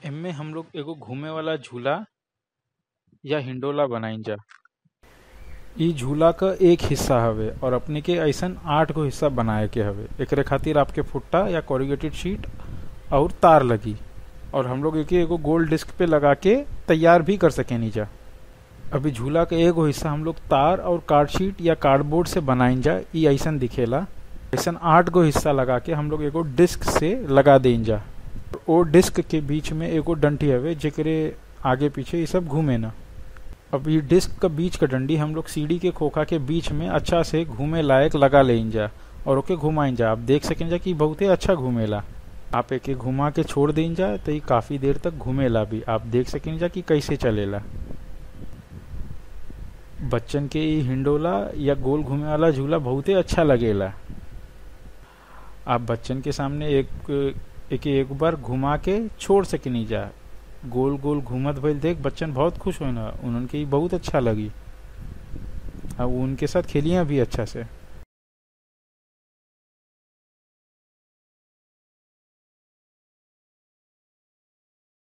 एमे हम लोग एगो घूमे वाला झूला या हिंडोला बनाइजा इ झूला क एक हिस्सा हवे और अपने के ऐसन आठ गो हिस्सा बनाए के हवे एकरे खातिर आपके फुट्टा या कोरिगेटेड शीट और तार लगी और हम लोग एके एगो गोल डिस्क पे लगा के तैयार भी कर सकेनी जा अभी झूला के एगो हिस्सा हम लोग तार और कार्ड शीट या कार्डबोर्ड से बनाइन जा इ ऐसन दिखेला ऐसन आठ गो हिस्सा लगा के हम लोग एगो डिस्क से लगा देइन जा ओ डिस्क के बीच में एगो डंटी हवे जेकरे आगे पीछे ये सब घूमे ना अब ये डिस्क का बीच का डंडी हम लोग सीढ़ी के खोखा के बीच में अच्छा से घूमे लायक लगा लेइन जा और ओके घुमाइन जा आप देख सकें जा कि बहुते अच्छा घूमेला आप एके घुमा के छोड़ देइन जा तो ये काफी देर तक घूमेला भी आप देख सकें जा कि कैसे चलेला बच्चन के ई हिंडोला या गोल घूमे वाला झूला बहुते अच्छा लगेला आप बच्चन के सामने एक एक एक बार घुमा के छोड़ सकेनी जा गोल गोल घूमत भइल देख बच्चन बहुत खुश होना उनके ई बहुत अच्छा लगी और उनके साथ खेलिया भी अच्छा से